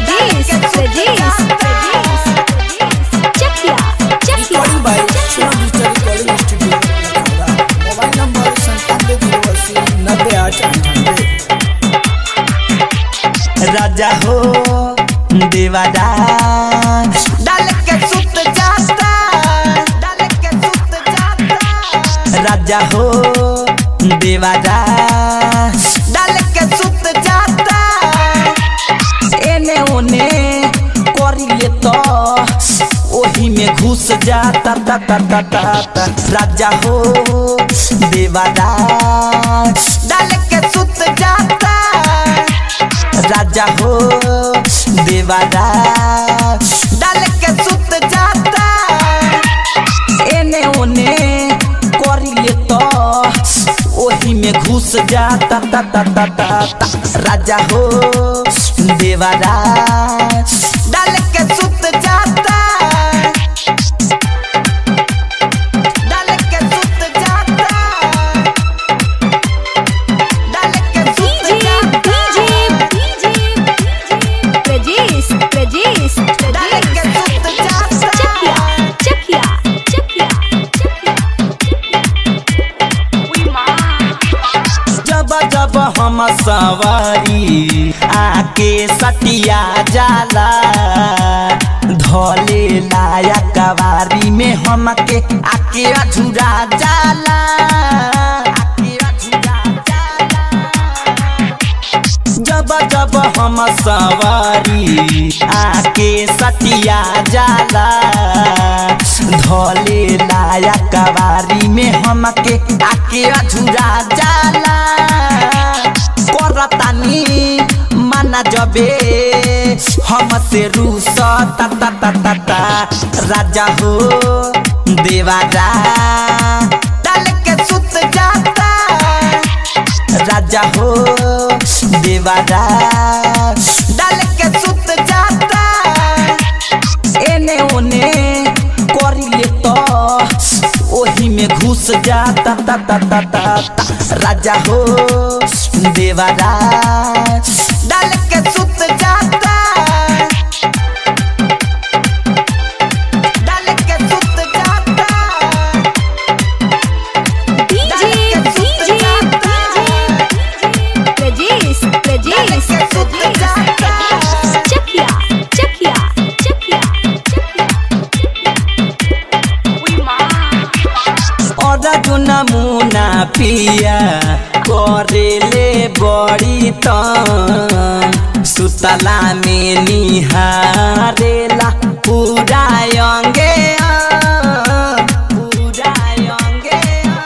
Pradesh, Pradesh, Pradesh. Chakia, Chakia. Recording by सुनो digital recording studio Lucknow mobile number संतानवे zero अस्सी नब्बे आठ अंठानवे राजा हो देवादा डाल के सुत जाता डाल के सुत जाता राजा हो देवादा डाल के सुत जाता एने ओने करी ले तो ओही में घुस जाता ता ता ता ता ता राजा हो देवादा डाल के सुत जाता राजा हो देवादा डाल के सुत जाता एने ओने करी ले तो ओही में घुस जाता ता ता ता ता ता राजा हो देवादा डाल के सुत जाता डाल के सुत जाता डाल के सुत DJ, जाता DJ, DJ. Pradesh, Pradesh, डाल के Pradesh. सुत जाता Chakia, Chakia, Chakia, जब जब हम सवारी आके सटिया जाला धोले लाया कवारी में हमके आके अझुरा जाला आके अझुरा जाला जब जब हम सवारी आके सटिया जाला धोले लाया कवारी में हमके आके अझुरा जाला करतानी माना जबे हमसे रूस ता ता ता ता ता राजा हो देवारा डाल के सुत जाता राजा हो देवारा डाल के सुत जाता एने ओने करी ले तो ओही में घुस जाता ता ता ता ता ता राजा हो देवारा डाल के सुत जाता डाल के सुत जाता DJ, DJ, Pradesh, Pradesh, Pradesh. Chakia, Chakia, Chakia, और जो नमूना पिया करेले बड़ी तन सुतला में निहारेला पूरा अंगे अंग, पूरा अंगे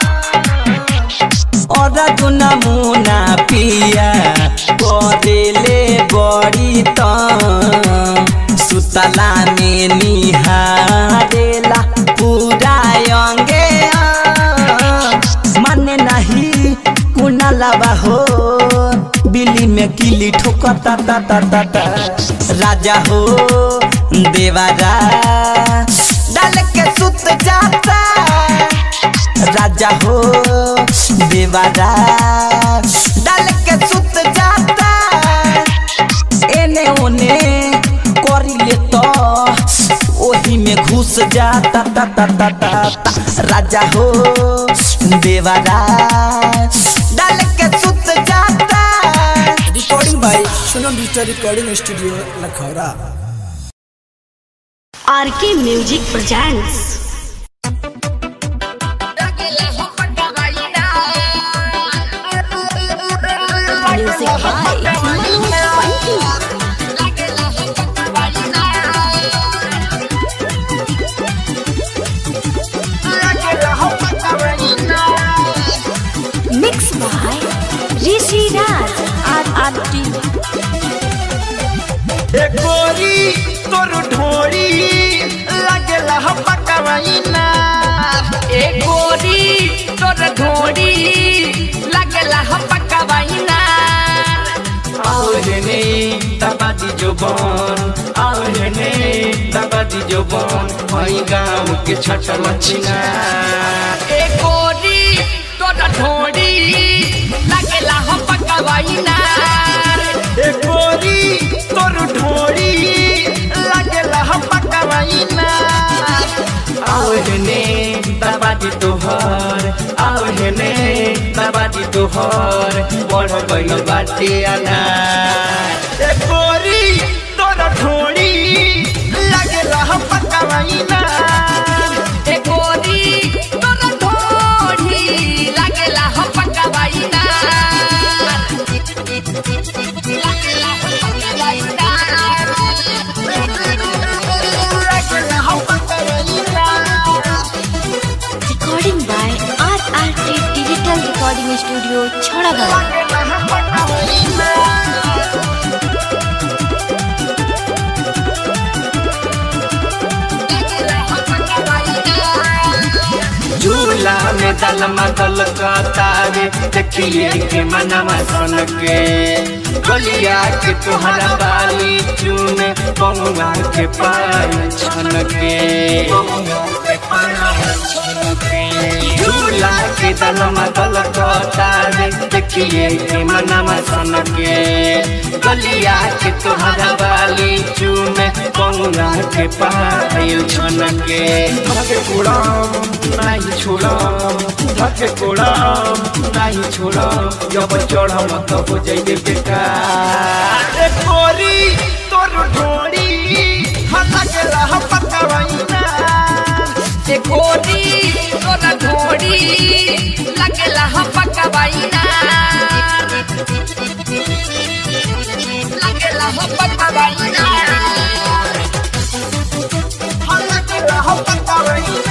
अंग। और जो नमूना पिया करेले बड़ी तन सुतला में निहारेला पूरा अंगे अंग। माने नहीं कुना लबा हो बिल्ली में किली ठोकता ता ता ता ता राजा हो देवारा डाल के सुत जाता राजा हो देवारा डाल के सुत जाता एने ओने करी ले तो ओही में घुस जाता ता ता ता ता ता राजा हो देवारा डाल के सुत जाता रिकॉर्डिंग बाय सुनो digital recording studio Lakhaura RK Music presents. Music by Manoj Pandit. Mixed by Rishi Raj. RRT. गोरी तोर ढोरी लगेला हम पकवाइना ए गोरी तोर ढोरी लगेला हम पकवाइना आवरने तबादी जो बन आवरने तबादी जो बन वही गाँव के छठ मछिना ए गोरी तोर ढोरी लगेला हम पकवाइना ए गोरी तोर ढोरी दबादी तोहर आओ हेने दबादी तोहर बढ़ गइल बाटे अनार ए गोरी तोर ढोड़ी लागेला हम पकावाइना ए गोरी तोर ढोढ़ी लागेला हम पकावाइना लागेला हम पकावाइना लागेला हम पकावाइना Recording by RRT Digital Recording Studio, Chharagarh. लागेला हम पकावाइना लागेला हम पकावाइना झूला में दलमा दल कतारे देखिए के मनवा सन के गलिया के तुहरा बाली चून पौवा के पार छन के झूला के दलमा दल कतारे देखिए के मनवा सन के गलिया के तुहरा बाली चून पौवा के पार छन के धके कुड़ाम नहीं छोड़म धके कुड़ाम नहीं छोड़म जब चढ़म तो हो जाइए बेकार ए गोरी तोर ढोड़ी हला के रह पकावाइना ए गोरी तोर ढोढ़ी लागेला हम पकावाइना लागेला हम पकावाइना हला के रह पकावाइना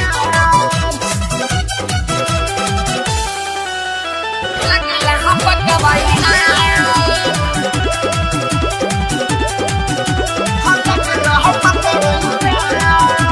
लागेला हम पकावाइना हला के रह पकावाइना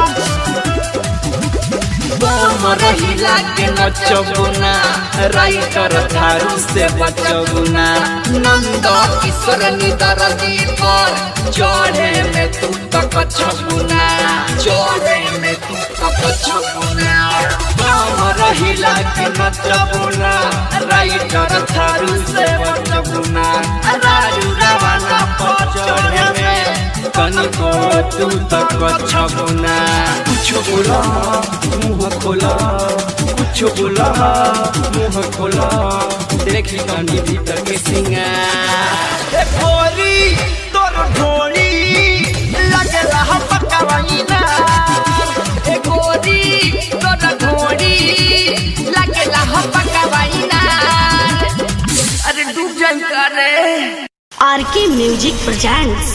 बम रहिला के नचबुना राइटर थारू से बचबुना नंद किशोर निदर दीपर चढ़े में तू तक छबुना चढ़े में तू तक छबुना बम रहिला के नचबुना राइटर थारू से बचबुना राजू रवाना पर चढ़े में कनको तू तक छबुना कुछ बोला मुंह खोला कुछ बोला मुंह खोला देखी कनी भीतर के सिंगार ए गोरी तोर ढोली लगेला हम पकावाइना ए गोरी तोर ढोढ़ी लागेला हम पकावाइना अरे डूब जाई करे RK Music presents.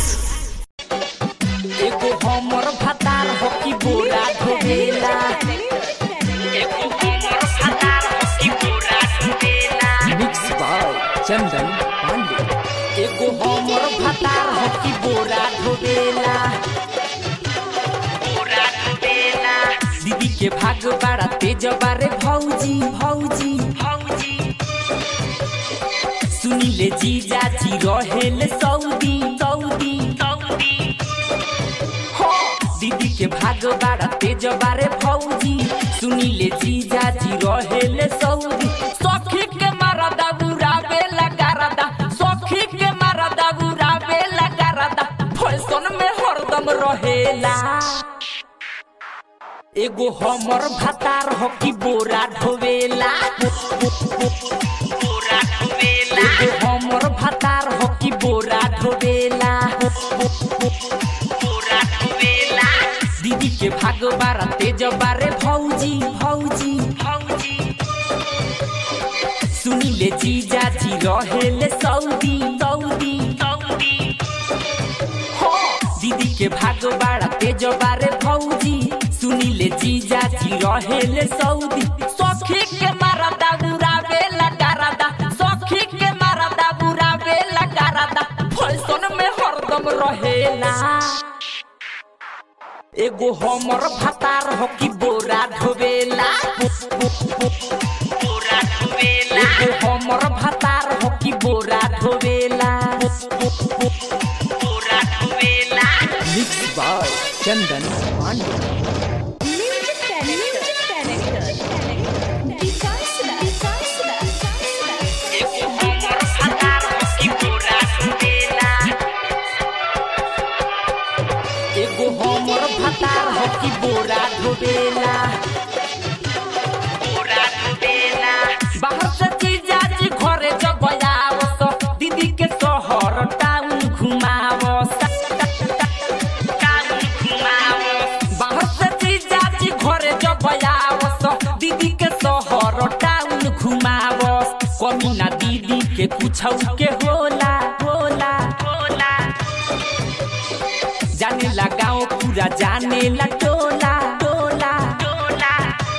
एगो हमर भतार हो कि बोरा ढोबेला एगो हमर भतार हो कि बोरा ढोबेला मिक्स बाय चंदन पांडे एगो हमर भतार हो कि बोरा ढोबेला बोरा ढोबेला दीदी के भाग बड़ा तेज बारे भौजी भौजी भौजी सुनिले जीजा जी रहेल सऊदी सऊदी सऊदी हो दीदी के भाग बाड़ा तेज बारे भौजी सुनिले जीजा जी रहेल सऊदी सखी के मारा दाबुरा बेला गारादा सखी के मारा दाबुरा बेला गारादा फैशन में हरदम रहेला एगो हमर भतार हो कि बोरा ढोवेला बोरा ढोवेला एगो हमर भतार हो कि बोरा ढोवेला बोरा ढोवेला दीदी के भाग बारा तेज बारे भौजी भौजी भौजी सुनिले जीजा जी रहेले सऊदी सऊदी सऊदी हो दीदी के भाग बाड़ा तेज बारे भौजी सुनिले जीजा जी रहेले सऊदी सखी के मारा दाबुरा बेला गारादा सखी के मारा दाबुरा बेला गारादा फैशन में हरदम रहेला एगो हमर भतार हो कि बोरा ढोबेला बोरा ढोबेला एगो हमर भतार हो कि बोरा ढोबेला बोरा ढोबेला मिक्स बाय चंदन पांडे एगो हमर भतार हो कि बोरा ढोबेला एगो हमर भतार हो कि बोरा ढोबेला बाहर से जीजा जी घरे जब आवस दीदी के शहर टाउन घुमावस टाउन घुमावस बाहर से जीजा जी घरे जब आवस दीदी के शहर टाउन घुमावस कमी ना दीदी के पूछौ के होला होला होला जाने ला गाँव पूरा जाने ला टोला टोला टोला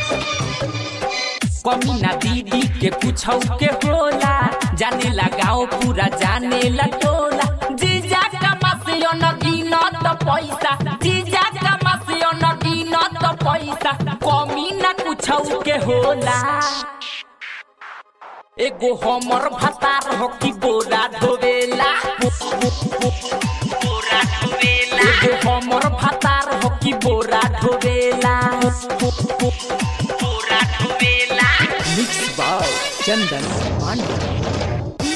कमी ना दीदी के पूछौ के होला जाने ला गाँव पूरा जाने ला टोला जीजा कमासियो न गिनत पैसा जीजा कमासियो न गिनत पैसा कमी ना पूछौ के होला एगो हमर भतार हो कि बोरा धोवेला बोरा धोवेला एगो हमर भतार हो कि बोरा धोवेला बोरा धोवेला मिक्स बाय चंदन पांडे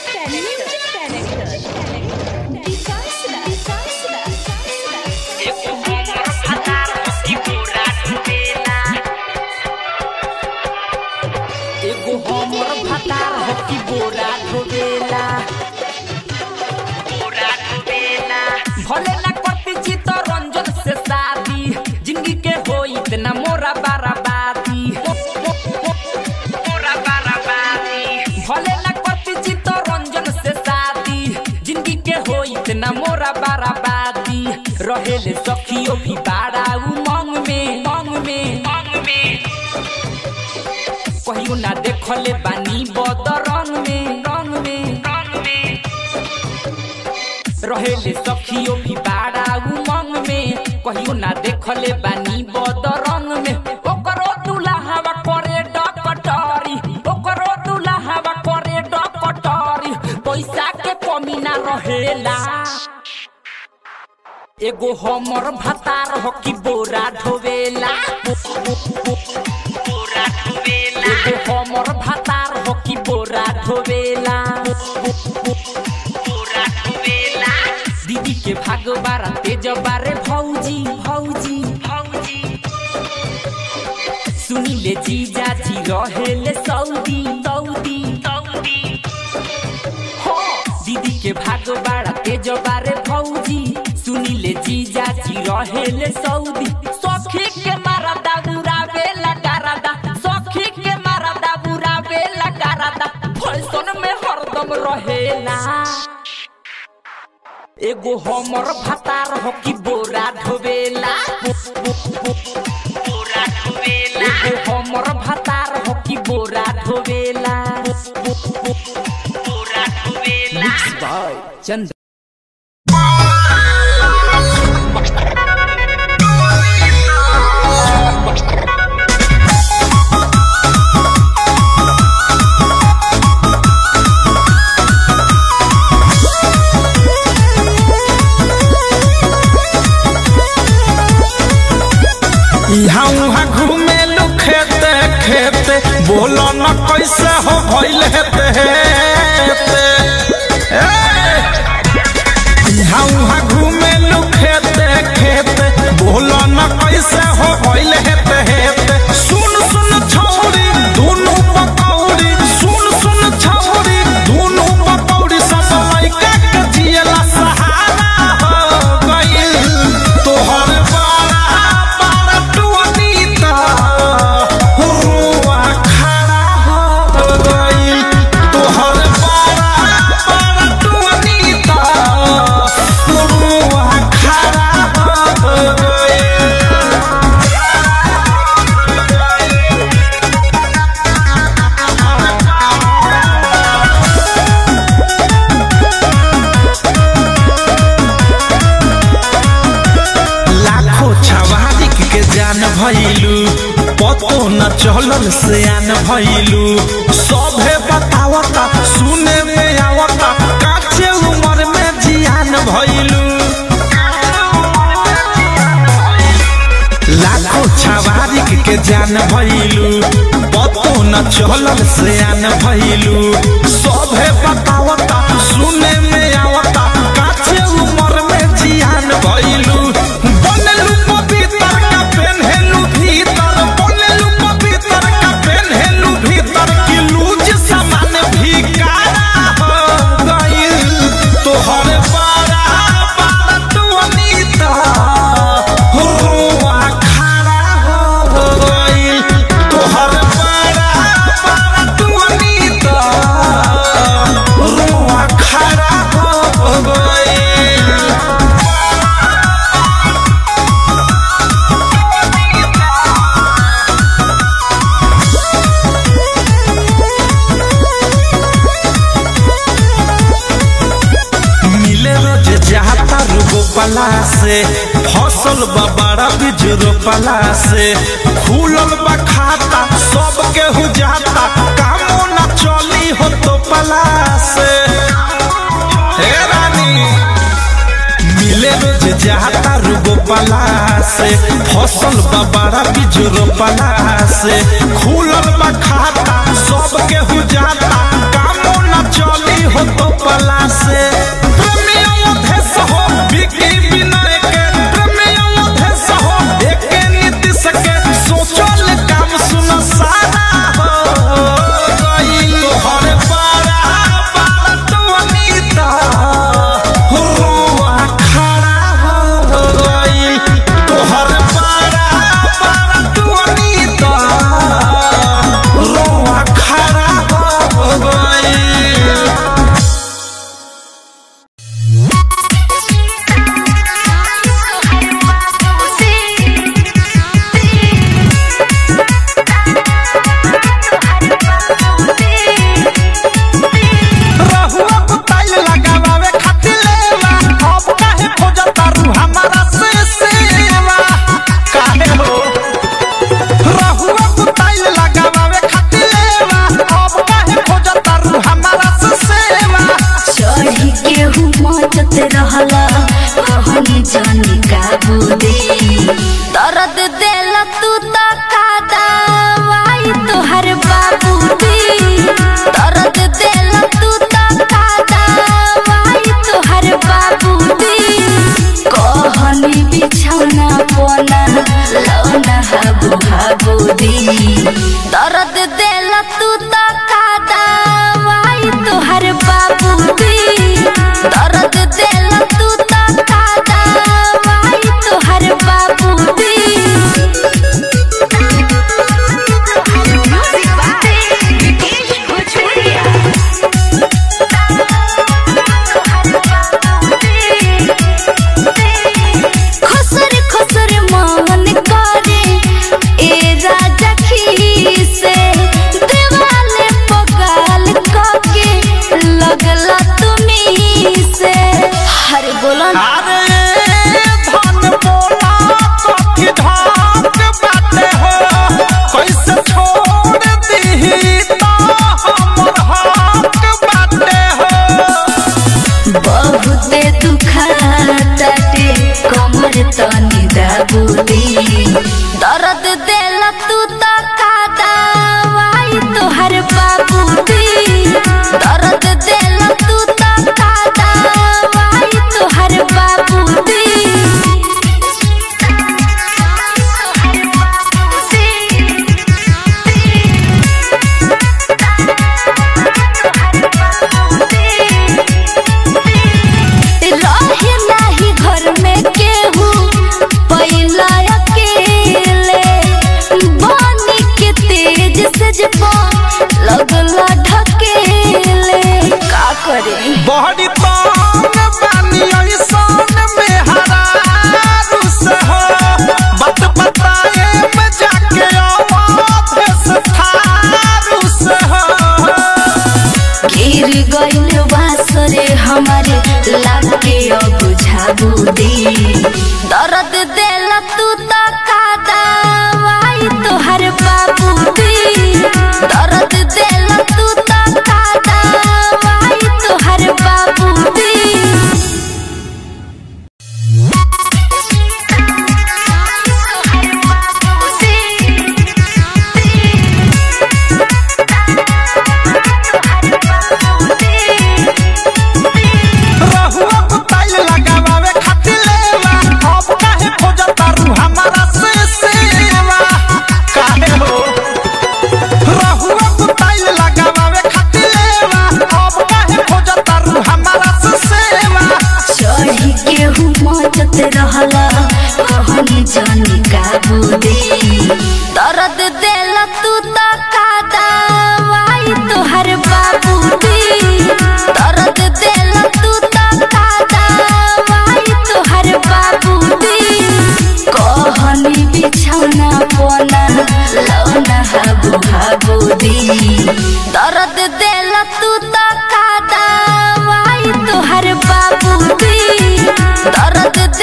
एगो हमर भतार हो कि बोरा धोवेला एगो हमर भतार हो कि बोरा धोवेला बोरा धोवेला भले ना करती चित रंजन से शादी जिंदगी के हो इतना मोरा बराबादी मोरा बराबादी भले ना करती चित रंजन से शादी जिंदगी के हो इतना मोरा बराबादी रहेले सखियो भी बाड़ा उमंग में मंग में मंग में कहियो ना देखले बानी बद रंग में रंग में रंग में रहेले सखियो भी बाड़ा उमंग में कहियो ना देखले बानी बद रंग में ओकरो दुल्हावा करे डकटरी ओकरो दुल्हावा करे डकटरी पैसा के कमी ना रहेला एगो हमर भतार हो कि बोरा ढोवेला बोरा ढोवेला एगो हमर भतार हो कि बोरा ढोवेला बोरा ढोवेला दीदी के भाग बारा तेज बारे भौजी भौजी भौजी सुनिले जीजा जी रहेले सौदी सौदी सौदी हो दीदी के भाग बाड़ा तेज बारे भौजी सुनिले जीजा जी रहेले सौदी सखी के मारा दाबुरा बेला डारादा सखी के मारा दाबुरा बेला डारादा फैशन में हरदम रहेला एगो हमर भतार हो कि बोरा ढोवेला बोरा ढोवेला एगो हमर भतार हो कि बोरा ढोवेला बोरा ढोवेला मिक्स बाय चंदन यहाँ उहाँ घूमे लो खेते खेते बोलो न कैसे हो भइल हेते हेते ए! यहाँ उहाँ घूमे लो खेते खेते बोलो न कैसे हो भइल हेते हेते सुन सुन छौरी दोनों पकौड़ी सुन सुन छौरी दोनों पकौड़ी सब लइका के जियला सहारा हो गइल तोहर बड़ा बड़ा टुनीता हुआ खड़ा हो गइल तोहर बड़ा बड़ा टुनीता हुआ खड़ा हो गइल लाखों छवारिक के जान भइलू पतो न चलल से आन भइलू सभे बतावता सुने में आवता काचे उम्र में जियान भइलू लाखों छवारिक के जान भइलू पतो न चलल से आन भइलू सभे बतावता सुने में आवता काचे उम्र में जियान भइलू बनलू पवित्र का पेन्हेलू भीतर बनलू पवित्र का पेन्हेलू भीतर कि रोपला से फसल बा बड़ा बीज रोपला से खुलल बा खाता सब केहू जाता कामो न चली हो तो पला से हे रानी मिले रोज जाता रुगो पला से फसल बा बड़ा बीज रोपला से खुलल बा खाता सब केहू जाता कामो न चली हो तो पला से प्रेमियों देश हो बिकी विनय के प्रेमियों देश हो एके नीति सके सोचल काम सुन सारा हो गई तोहर पारा पारा तो अनीता रुआ खड़ा हो गई तोहर पारा पारा तो अनीता रुआ खड़ा हो गई रहुआ कुताइल लगावे खातिर लेवा अब काहे खोजता रू हमारा से सेवा काहे हो रहुआ कुताइल लगावे खातिर लेवा अब काहे खोजता रू हमारा से सेवा चढ़ी केहू मचत रहला कहनी जानी काबू दे दर्द देला तू तो का दवाई तोहर बाबू दे दर्द देला तू तो का दवाई तोहर बाबू दे कहनी बिछौना पोना लौना हाबू हाबू दे दर्द देला तू तो का दवाई तोहर बाबू दे दर्द देला तू तो का दवाई तोहर बाबू दे खुसर खुसर मन करे ए राजा खीसे देवाले पगाल कके लगला तुमी से हरे बोलो ना अरे धन बोला कथी धाक बाटे हो कैसे छोड़ दीही तो हमर हक बाटे हो बहुते दुखाताटे कमर तनी दाबुदी दर्द देला तू तो का दवाई तोहर बाबूदी दर्द देला तू तो का दवाई तोहर बाबूदी रहे नाही घर में केहू पहिला अकेले बानी के तेज से जब लगला ढकेले का करे बहरी तान बानी ऐसान में हरारू से हो बत बताए में जाके आवाज़ से थारू से हो गिर गइल बासरे हमारे लागे अब झाबू दे दर्द देला तू तो का दवाई तोहर बाबू दे दर्द देला तू तो का दवाई तोहर बाबू दे रहुआ कुताइल लगावे खातिर लेवा अब काहे खोजता रू हमारा से सेवा काहे हो रहुआ कुताइल लगावे खातिर लेवा अब काहे खोजता रू हमारा से सेवा चढ़ी केहू मचत रहला कहनी जानी काबू दे दर्द देला तू तो का दवाई तोहर बाबू दे दर्द देला तू तो का दवाई तोहर बाबू दे कहनी बिछौना पोना लौना हाबू हाबू दे दर्द देला तू तो का दवाई तोहर बाबू दे दर्द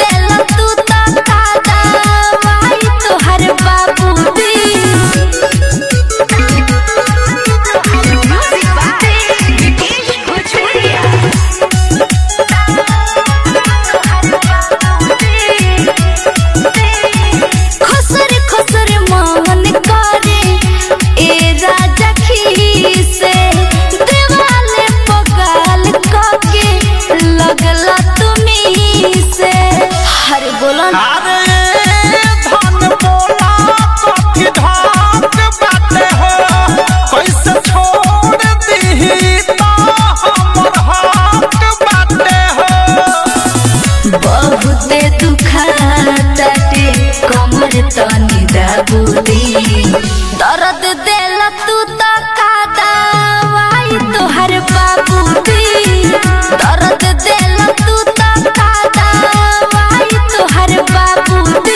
बोलो ना अरे धन बोला कथी धाक बाटे हो कैसे छोड़ दीही तो हमर हाथ बाटे हो बहुते दुखाताटे कमर तनी दाबुदी दर्द देला तू तो का दवाई तोहर बाबूदी दर्द देला तू तो का दवाई तोहर बाबूदी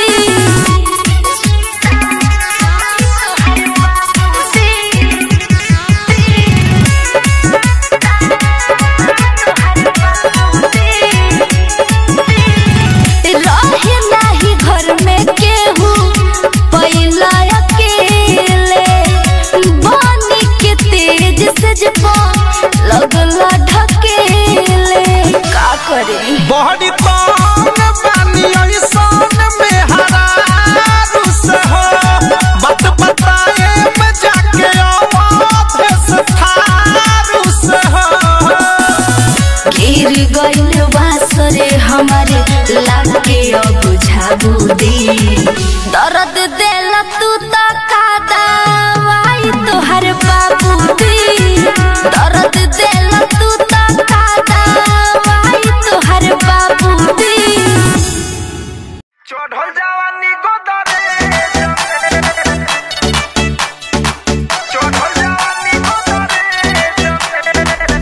रहे नाही घर में केहू पहिला अकेले बानी के तेज से जब लगला ढकेले का करे बहरी तान बानी ऐसान में हरारू से हो बात बताए में जाके आवाज़ से थारू से हो गिर गइल बासरे हमारे लागे अब झाबुदी दर्द देला तू तो का दवाई तोहर बाबूदी दर्द देला तू तो का दवाई तोहर बाबूदी चढ़ल जवानी गोदरे चढ़ल जवानी गोदरे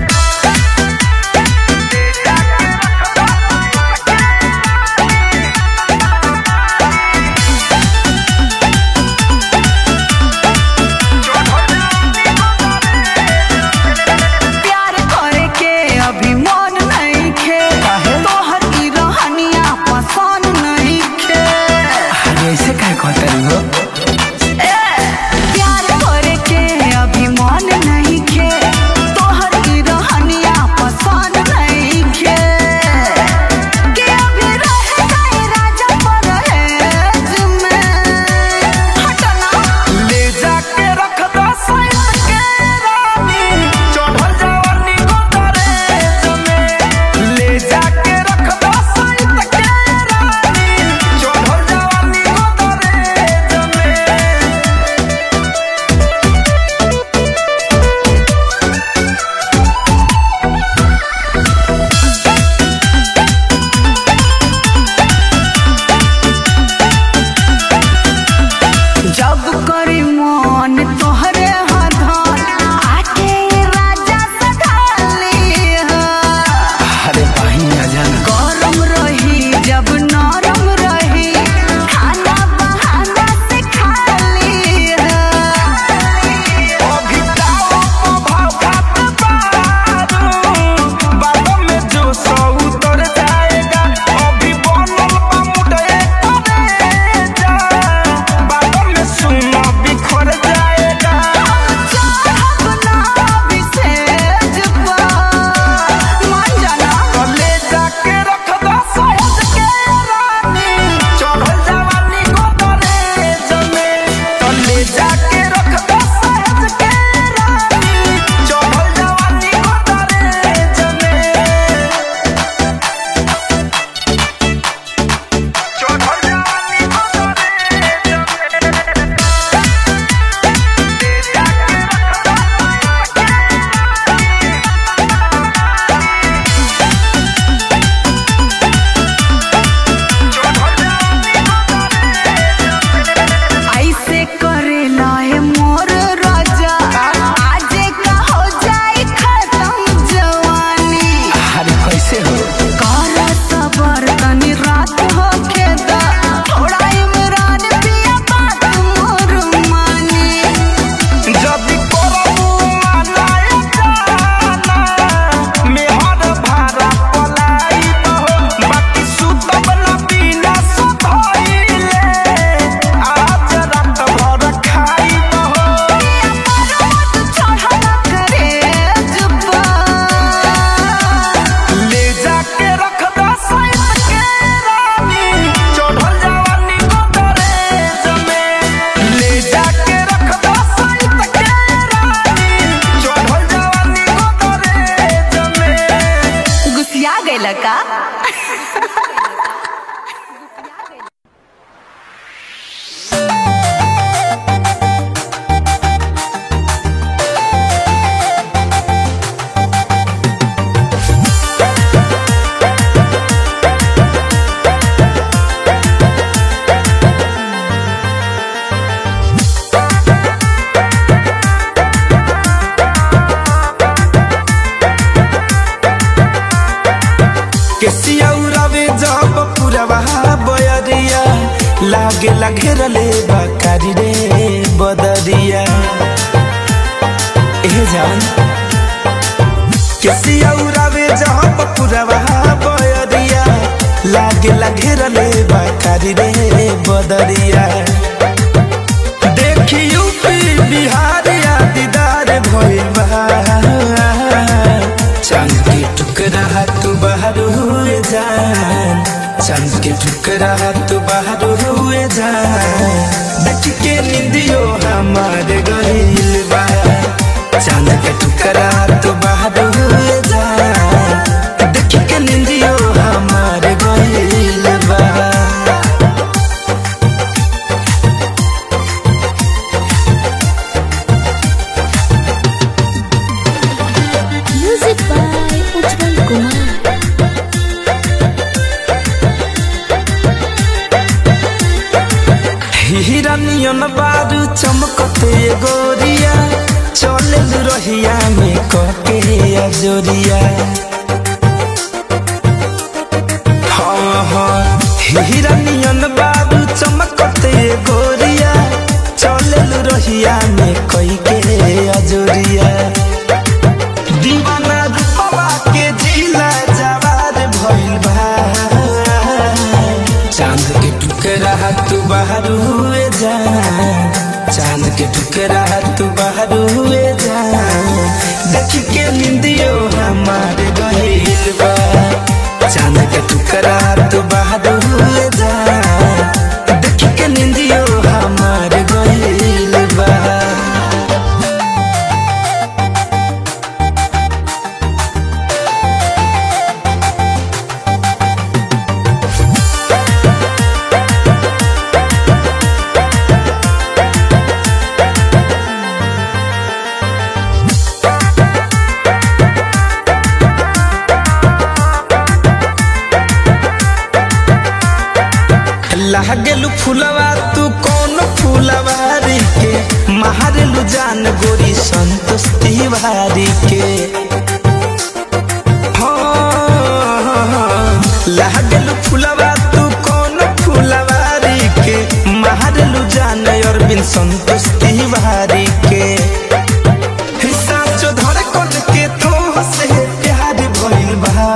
लागे घेरले बकारी रे बदरिया ए जान केसिया उड़ावे जहाँ पपुरवा बयरिया लागे घेरले बकारी रे बदरिया देखी यूपी बिहार या दीदार भइल बा चांद के टुकड़ा तू बाहर हुए जान चांद के टुकड़ा तू बाहर हुए जान देख के निंदियो हमारे गहिल बा चांद के टुकड़ा तू बाहर हुए जान देख के निंदियो हमारे गहिल बा म्यूजिक बाय उज्जवल कुमार हिरनियन बारू चमकते गोरिया चले रहिया में कके अजोरिया हाँ हाँ हिरनियन बारू चमकते गोरिया चले रहिया में कई के अजोरिया दीवाना रूपवा के जिला जवार भइल बा चांद के टुकड़ा तू बाहर हुए जा चांद के टुकड़ा तू बाहर हुए जा देख के निंदियो हमारे गहिल बा चांद के टुकड़ा तू बाहर हुए जा देख के निंदियो हमारे गहिल बा लागेलू फुलवा तू कौन फुलवारी के महारेलू जान गोरी संतोष तिवारी के हाँ, लागेलू फुलवा तू कौन फुलवारी के महारेलू जान अरविंद संतोष तिवारी के हिस्सा जो धर के तो से प्यार भइल बा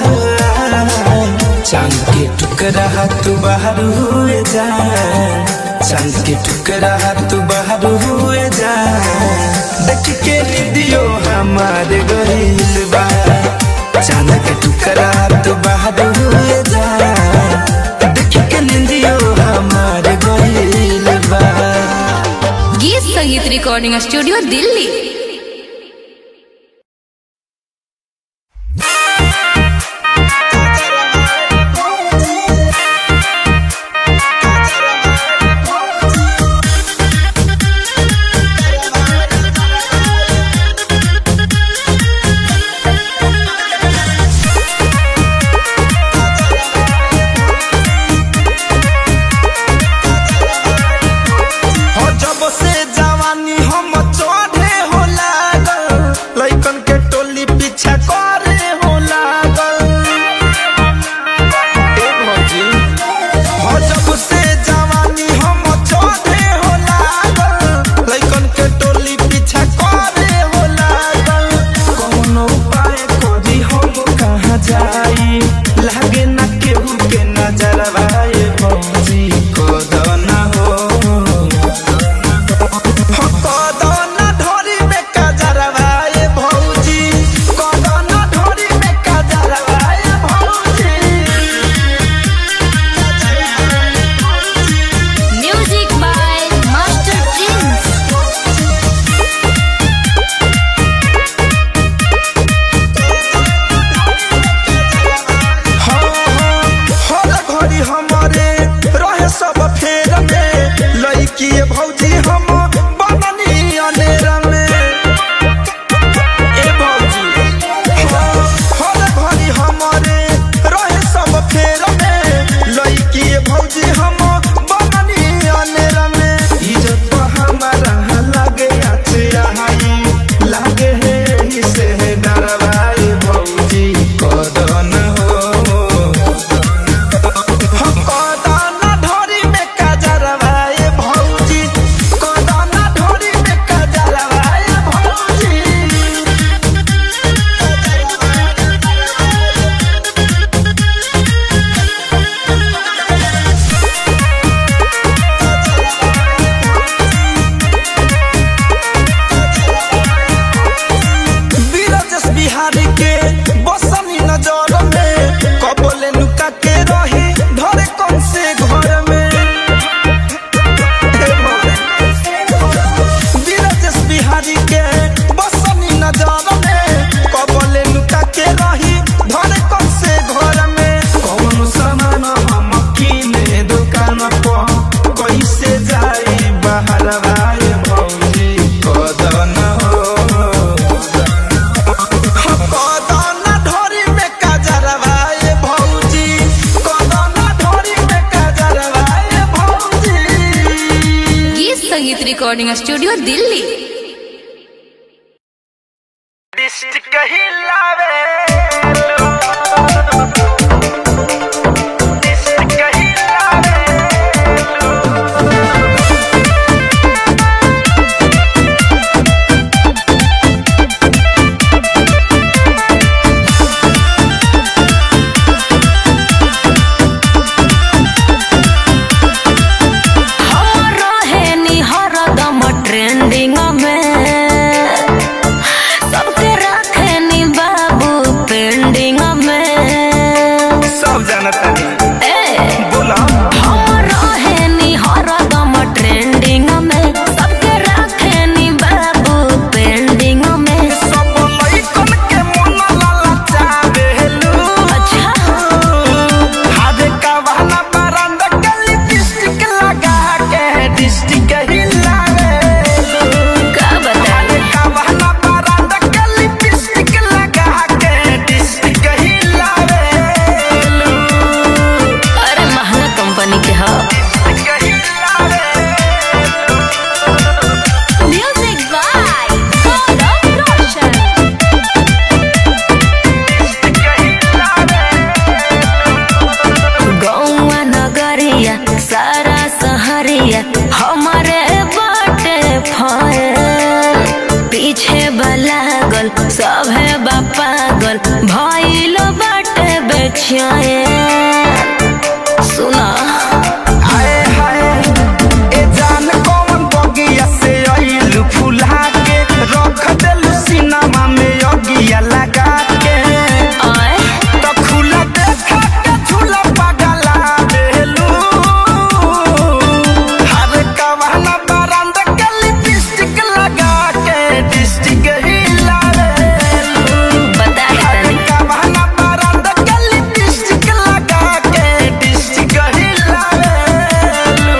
चांद के टुकड़ा तू बाहर हुए जा चांद के टुकड़ा तू बाहर हुए जा देख के निदियो हमारे गहिल बा चांद के टुकड़ा तू बाहर हुए जा देख के निदियो हमारे गहिल बा गीत संगीत रिकॉर्डिंग स्टूडियो दिल्ली हो जब से जवानी हम चढ़े रिकॉर्डिंग स्टूडियो दिल्ली हरदम ट्रेंडिंग में सबके रखे नी बाबू पेंडिंग में सब जानता नहीं ए बोला हम रहे नी हरदम ट्रेंडिंग में सबके रखे नी बाबू पेंडिंग में सब लइकन के मन ललचावेलू अच्छा हादे कवाना बरंदा के लिपस्टिक लगा के डिस्टिक हिलावेलू का बताए कवाना बरंदा के लिपस्टिक लगा के डिस्टिक हिलावेलू अरे महंगा कंपनी के ह म्यूजिक बाय गौरव रोशन गौवा नगरिया सारा सहरिया हमारे बाटे फयल पीछे बलागल सभे बापागल भइल बाटे बेचैन सुना हाय हाय ए जान कौन बगिया से आइलू फुला के रख देलू सिनेमा में अगिया लगा के आए तो खुला देखा के झूला पगला देलू हर कवाना बरंदा के लिपस्टिक लगा के डिस्टिक हिला देलू बता दे हर तनी कवाना बरंदा के लिपस्टिक लगा के डिस्टिक हिला देलू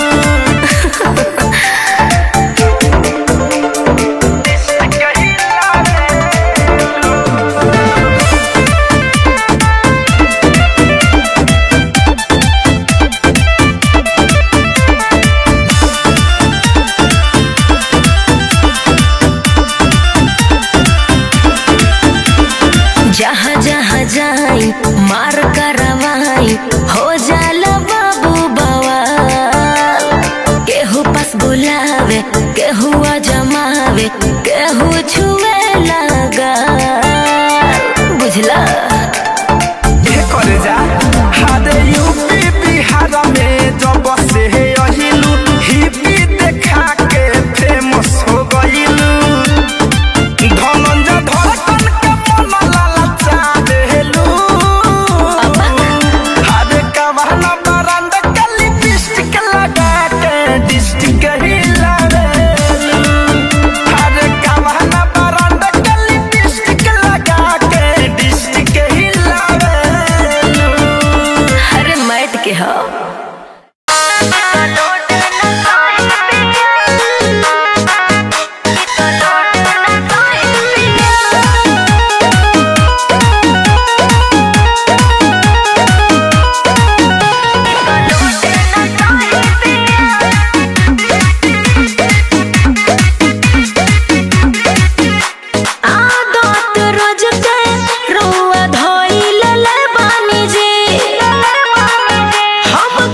जहाँ जहाँ जाई मार करवाई हो जाला बाबू बवाल केहू पास बुलावे केहू जमावे केहू छुए लगा बुझला ये करे जा हादे यूपी बिहार में जब से अहिलू हिपी देखा के फेमस हो गइलू धनंजय धड़कन के मन ललचा देलू हादे कवाना बरंदा के लिपस्टिक लगा के डिस्टिक हिला देलू हादे कवाना बरंदा के लिपस्टिक लगा के डिस्टिक हिला देलू अरे मैट के हो आदत रोज के रुआ धोइल ले बानी जी हम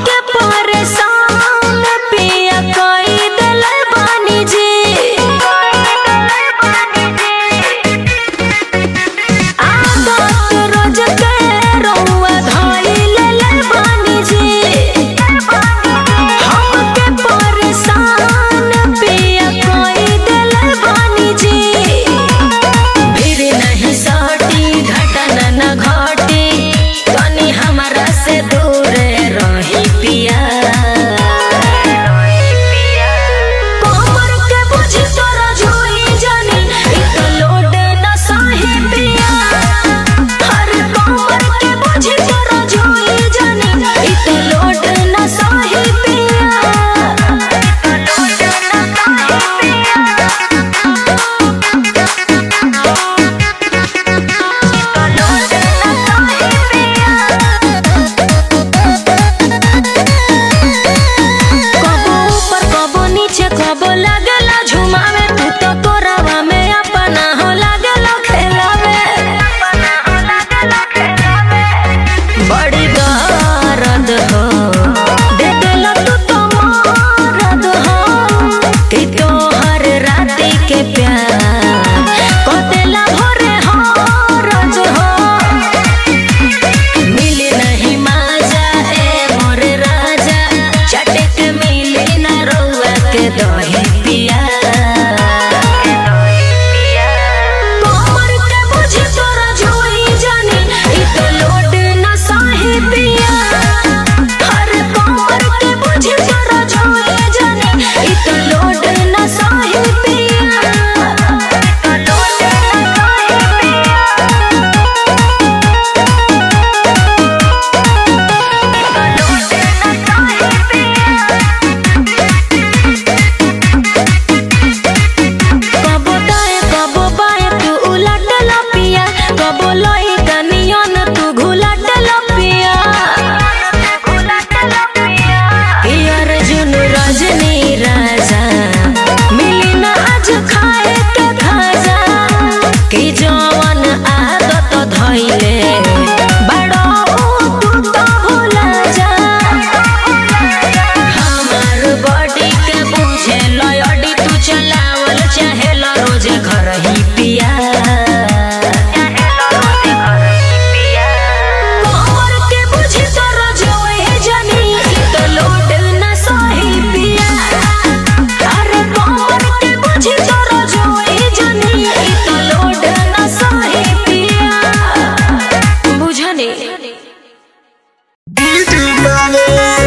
बावे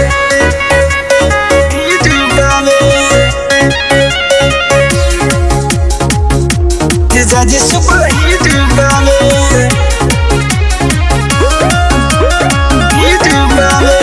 हिट बावे जीजा जी सुपर हिट बावे हिट बावे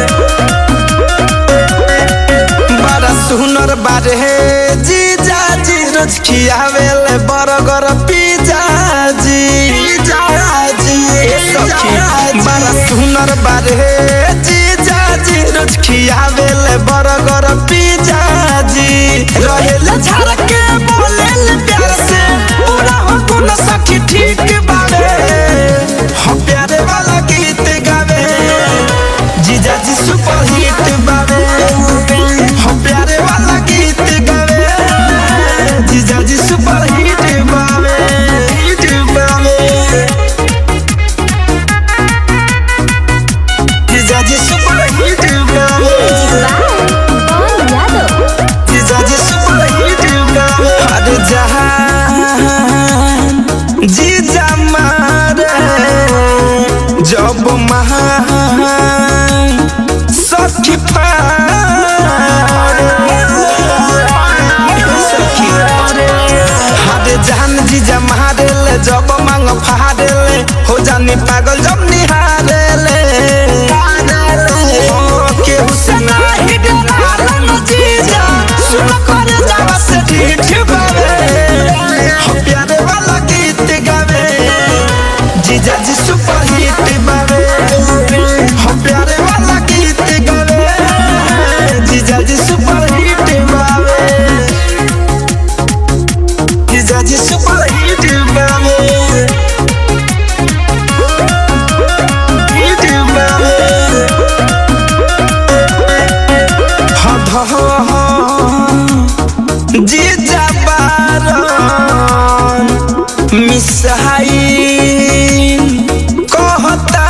बड़ा सुनर बारे जीजा जी रोज खियावेले बर्गर पिज्जा जी जी सखी बड़ा सुनर बारे जीजा जी रोज खियावेले बर्गर पिज्जा जी रहेले झाड़ के बोलेले प्यार से पूरा हो गुण सखी ठीक बावे हम प्यारे वाला गीत गावे जीजा जी सुपर हिट बावे हम प्यारे वाला गीत गावे जीजा जी सुपर हिट बावे हिट बावे जीजा जी सुपर हिट बावे जीजा जी सुपर हिट बावे अरे जहान जीजा मारे जब महान सखी हारे जान जीजा मारे ले जब मांग फाड़े ले हो जानी पागल जब निहारे ले केहू से नाही डरालन जीजा सुन कर जावा से ठीक बावे हम प्यारे वाला गीत गावे जीजा जी सुपर हिट बावे हम प्यारे वाला गीत गावे जीजा जी सुपर हिट बावे जीजा जी सुपर हिट बावे हिट बावे हद जीजा बारन मिसाइल कहता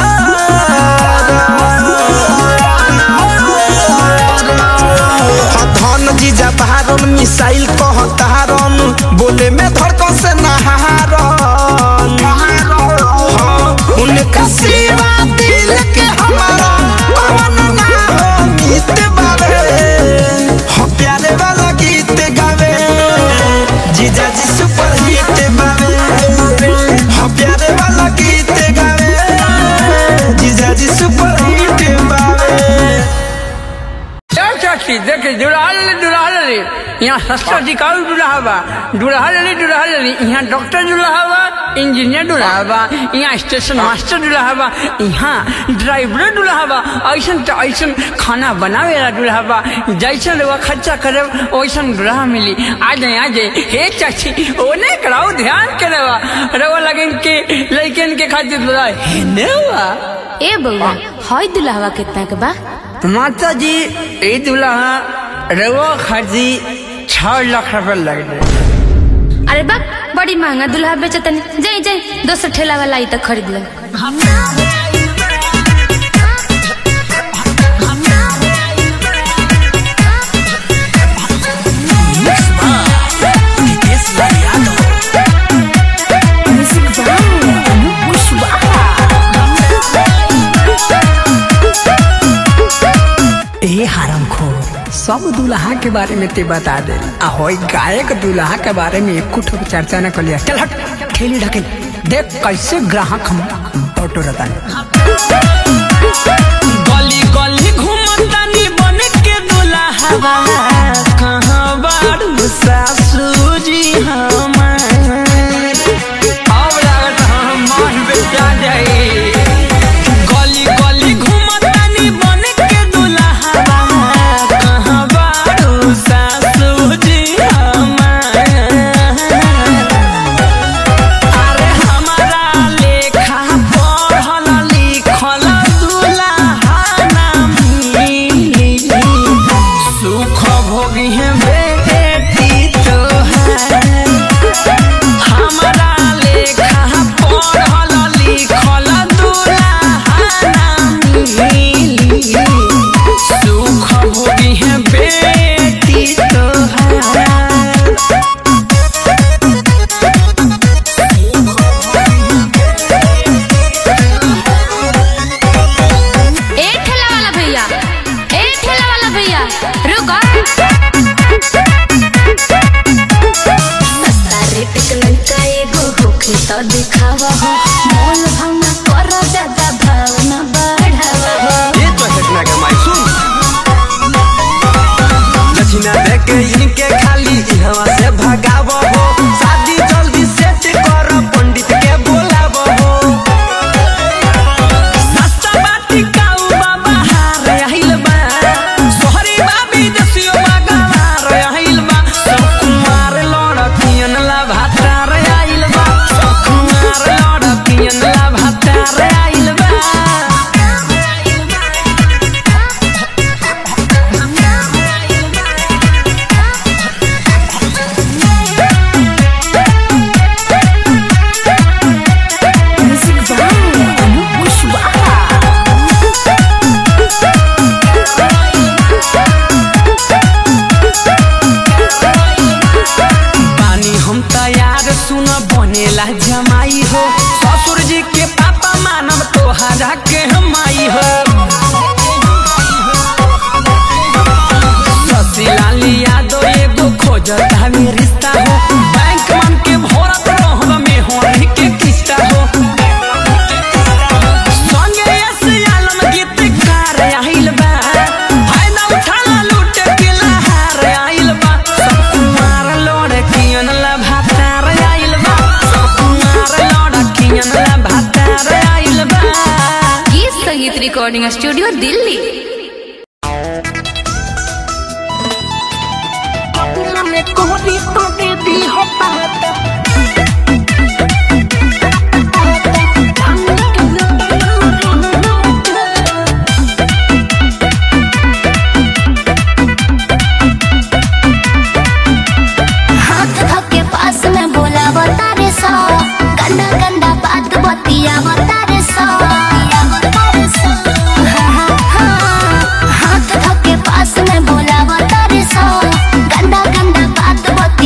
धन जीजा बारन मिसाइल कहतारन बोले में धड़कन से नहारन हाँ, उनका सेवा दिल के हमारा कौन ना हो मित बावे हो प्यारे वाला गीत गावे जीजा जी सुपर हिट बावे हो प्यारे वाला गीत गावे जीजा जी सुपर हिट बावे चाची देखे दुल्हा ले दुल्हा ले यहाँ सस्ता टिकाऊ दुल्हा बा दुल्हा ले दुल्हा ले यहाँ डॉक्टर दुल्हा बा इंजीनियर दुल्हा बा यहाँ स्टेशन मास्टर दुल्हा बा यहाँ ड्राइवर दुल्हा बा ऐसन तो ऐसन खाना बनावे वाला दुल्हा बा जैसन रवा खर्चा करे वैसन दुल्हा मिली आ जाए आ जाए हे चाची ओने कराओ ध्यान करे बा रवा लगे के लड़कन के खातिर दुल्हा है ने बा ए बउआ हई दुल्हवा कितना के बा माता जी ये दुल्हा रवा खर्ची छह लाख रुपए लग गए अरे बा बड़ी महंगा दुल्हा बेचतन जाई जाई दोसर ठेला वाला आई तो खरीद ले ए हरम खोर सब दुल्हा के बारे में ते बता दे आ होई गायक दुल्हा के बारे में एक कुछ चर्चा न कर लिया चल हट ठेली ढकेल देख कैसे ग्राहक हम बटोरता गली गली घूमतानी बन के दुल्हा कहाँ बारू सासू जी हमार अब लागत हम मान बेचा जाए गली गली घूमतानी बन के दुल्हा कहाँ बारू सासू जी हमार अरे हमारा लेखा पढ़ल लिखल दुल्हा खोजता में रिश्ता हो बैंक मन के भरत रहब में होने के किस्ता हो संगे ऐसे आलम गीतकार आइल बा फायदा उठाला लूट के लहार आइल बा सब कुमार लड़कियन ला भातार आइल बा सब कुमार लड़कियन ला भातार आइल बा गीत संगीत रिकॉर्डिंग स्टूडियो दिल्ली हाथ धके पास में बोला बतारे सो गंदा गंदा बात बतिया बतारे सो हाँ, हाँ, हाँ। हाथ धके पास में बोला बतारे सो गंदा गंदा बात बतिया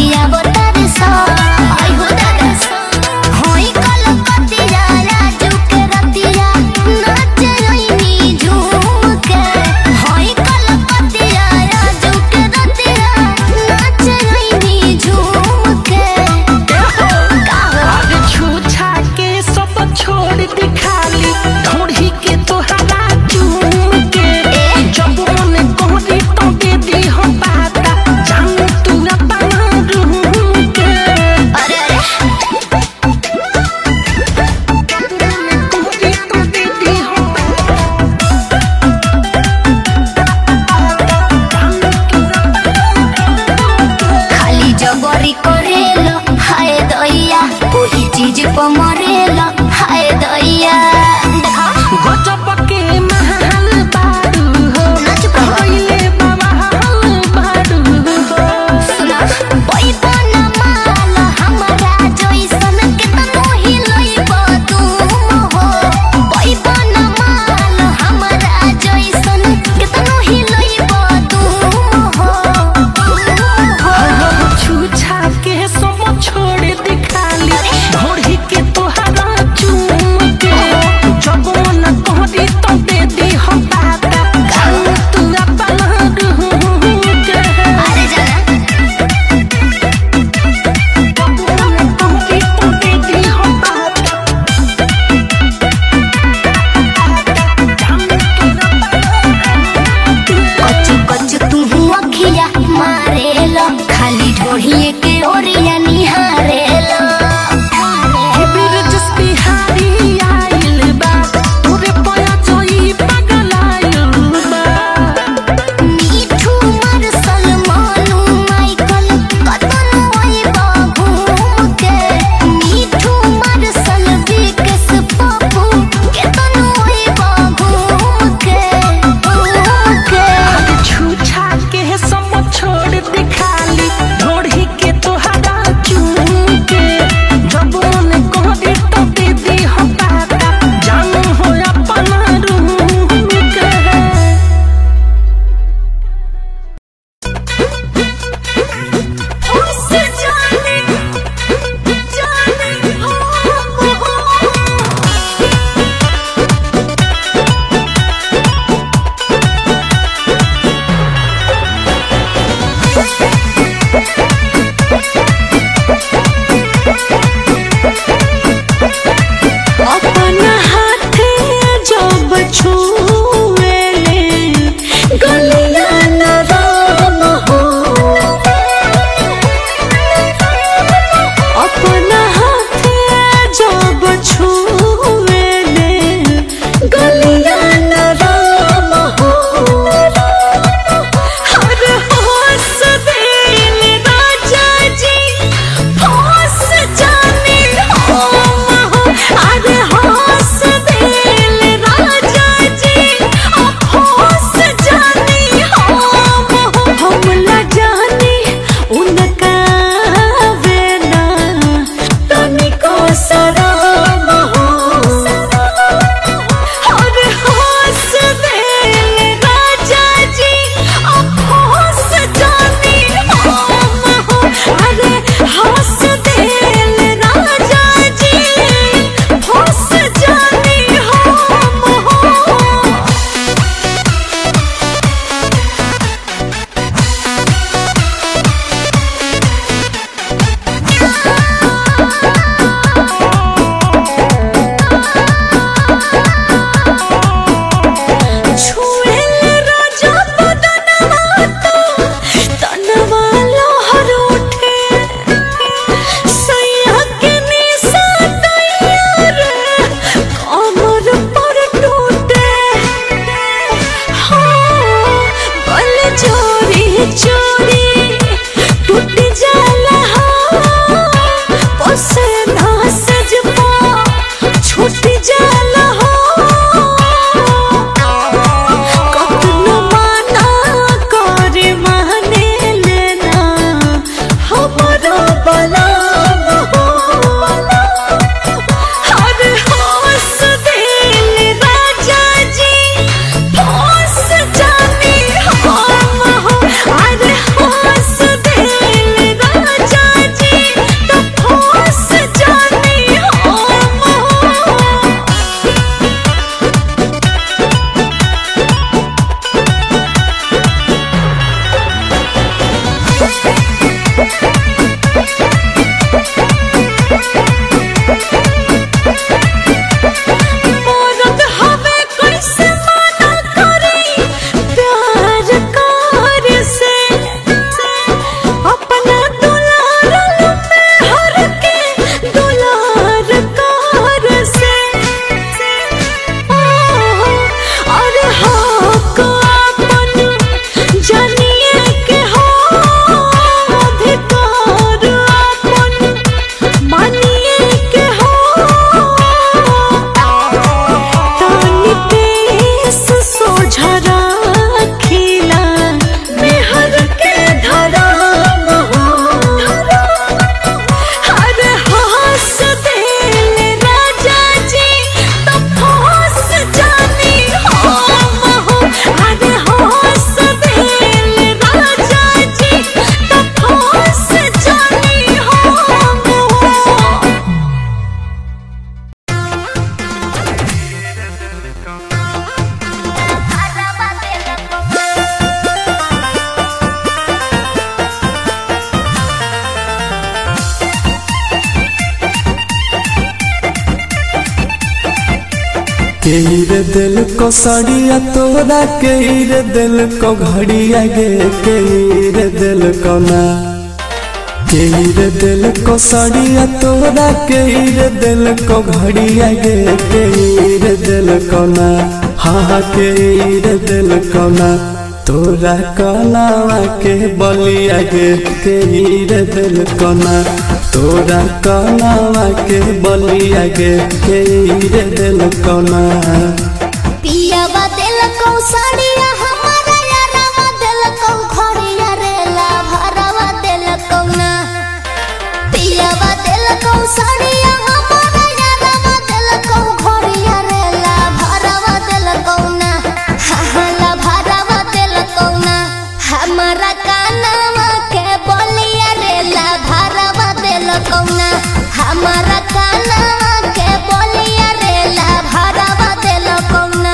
केर दिल को सड़िया तोरा केर दिल को घड़िया गे केर दिल को ना केर दिल को सड़िया तोरा केर दिल को घड़िया गे केर दिल को ना हाँ हाँ केर दिल को ना तोरा कलावा के बलिया गे केर दिल को ना तोरा कलावा के बलिया गे केर दिल को ना पियावा दिल को साड़िया हमारा यारावा दिल को घड़िया रे ला भरावा दिल को ना पियावा दिल को साड़िया हमारा यारावा दिल को घड़िया रे ला भरावा दिल को ना हा हा ला भरावा दिल को ना हमारा कानावा के बोलिया रे ला भरावा दिल को ना हमारा कानावा के बोलिया रे ला भरावा दिल को ना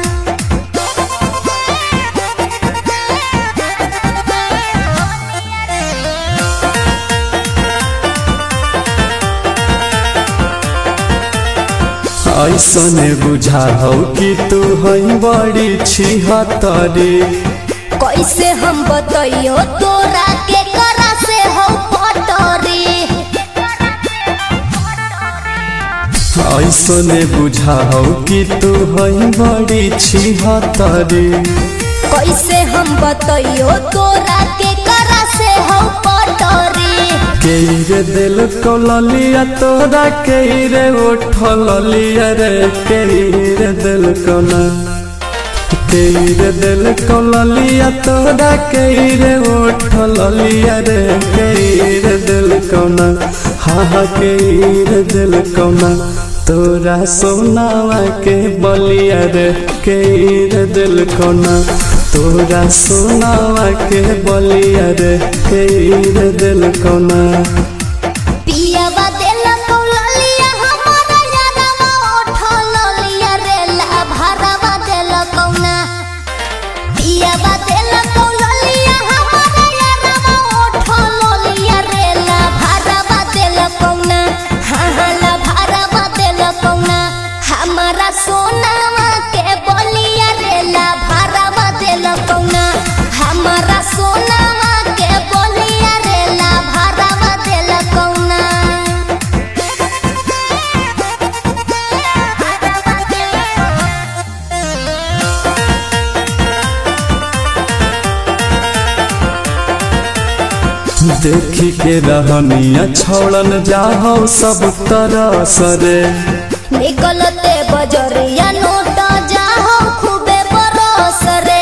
ऐसने बुझाओ कि तू है बड़ी छिहतरी कैसे हम बतइयो तोरा के करा से हो पटरी ऐसने बुझाओ कि तू है बड़ी छिहतरी कैसे हम बतइयो तोरा के करा से हो पटरी केरे दिल को ललिया तोरा केरे उठ ललिया रे केरे दिल को ना केरे दिल को ललिया तोरा केरे उठ ललिया रे केरे दिल को ना हाँ हाँ केरे दिल को ना तोरा सोनावा के बलिया रे केरे दिल को ना तोरा सोनावा के बलिया रे केरे दिल को ना पियावा दिल को ललिया हमारा यारवा ओठ ललिया रे ला भरावा दिल को ना पियावा दिल को ललिया हमारा यारवा ओठ ललिया रे ला भरावा दिल को ना हाँ हाँ ला भरावा दिल को ना हमारा सोनावा के बोलिया रे ला भरावा दिल को ना हमारा सोनावा के बोलिया रे ला भरावा दिल को ना देखी के रहनिया छोड़न जाहो सब तरह सरे निकलते बजरिया नोट जाहो खूबे बरस रे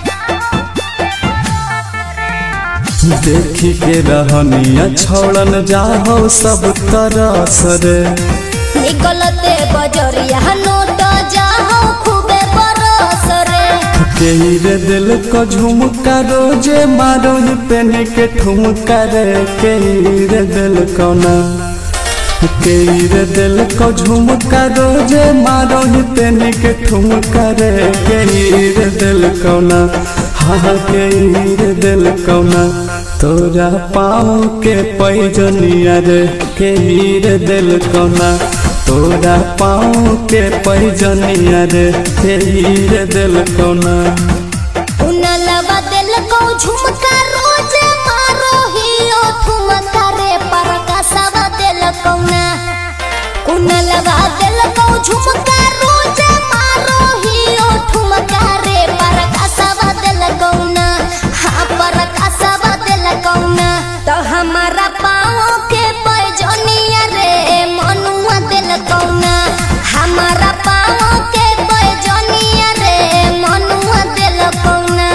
देखी के रहनिया छोड़न जाहो सब तरह सरे निकलते बजरिया नोट जाहो खूबे बरस रे केरे दिल को झुमका रोजे मारो ही पेन के ठुमका रे केरे दिल को ना केरे दिल को झुमका रोजे मारो ही पेन के ठुमका रे केरे दिल को ना हाँ केरे दिल को ना तोरा पाँव के पैजनिया रे केरे दिल को ना तोरा पाँव के पैजनिया रे केरे दिल को ना उनलवा दिल को झुमका रोज मारो ही ओ ठुमका रे पर कसवा दिल को ना उनलवा दिल को झुमका रोज मारो ही ओ ठुमका रे पर कसवा दिल को ना हाँ पर कसवा दिल को ना तो हमारा पाँव के पैजनिया रे मनुआ दिल को ना हमारा पाँव के पैजनिया रे मनुआ दिल को ना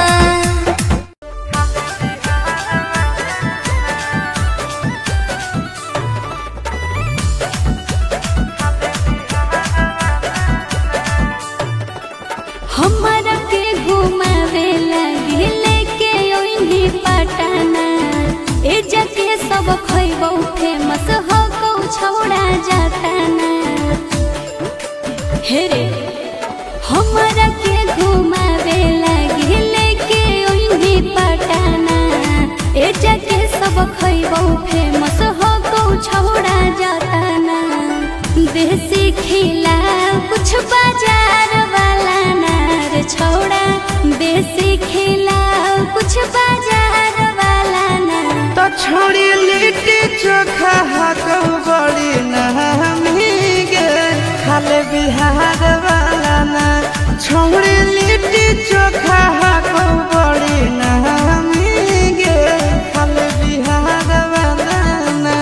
Thank चोखा को बड़ी नामी गे खाल बिहार वाला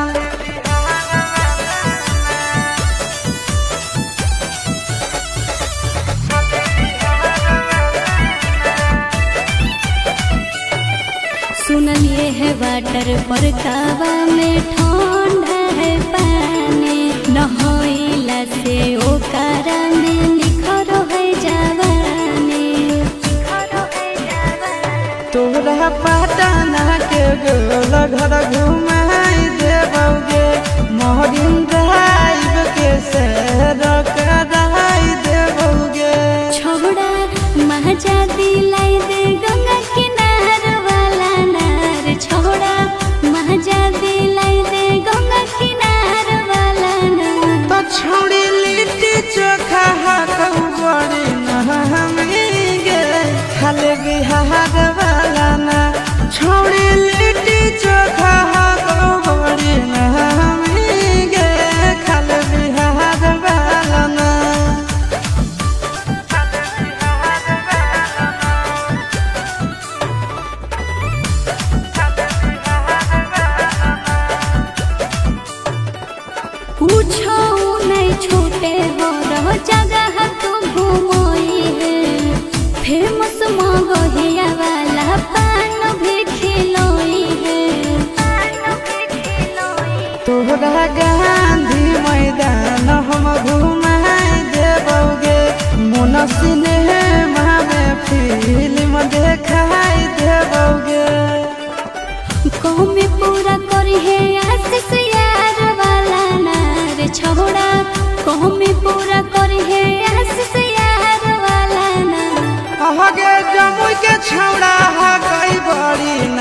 सुनलिए है वाटर पर कावा में ठंडा है पानी नहइला से ओकरा में निखर है जवानी तोरा पटना के गोल घर घुमाई देबौगे मोहरिन ड्राइव के सैर कराई देबौगे छोड़ा महाजा दिलाई दे गंगा किनार वाला नार छोड़ा महाजा दिलाई दे गंगा किनार वाला नार तो छोड़ी लिट्टी चोखा कहू बड़ी नहमी गे खाले बिहार वाला ना छोड़ी लिट्टी चोखा कहू बड़ी नहमी गे खाले बिहार वाला ना पूछो नहीं छूटे हो रहो जगह तू घूमोई है फेमस मगहिया वाला पान भी खिलोई है तोहरा गांधी मैदान हम घुमाई देबौगे मोन सिनेमा में फिल्म देखाई देबौगे कौमी पूरा करी है आशीष यार वाला नार छोड़ा कौमी पूरा करी है आशीष यार वाला नार अहगे जमुई के छौड़ा हा गई बड़ी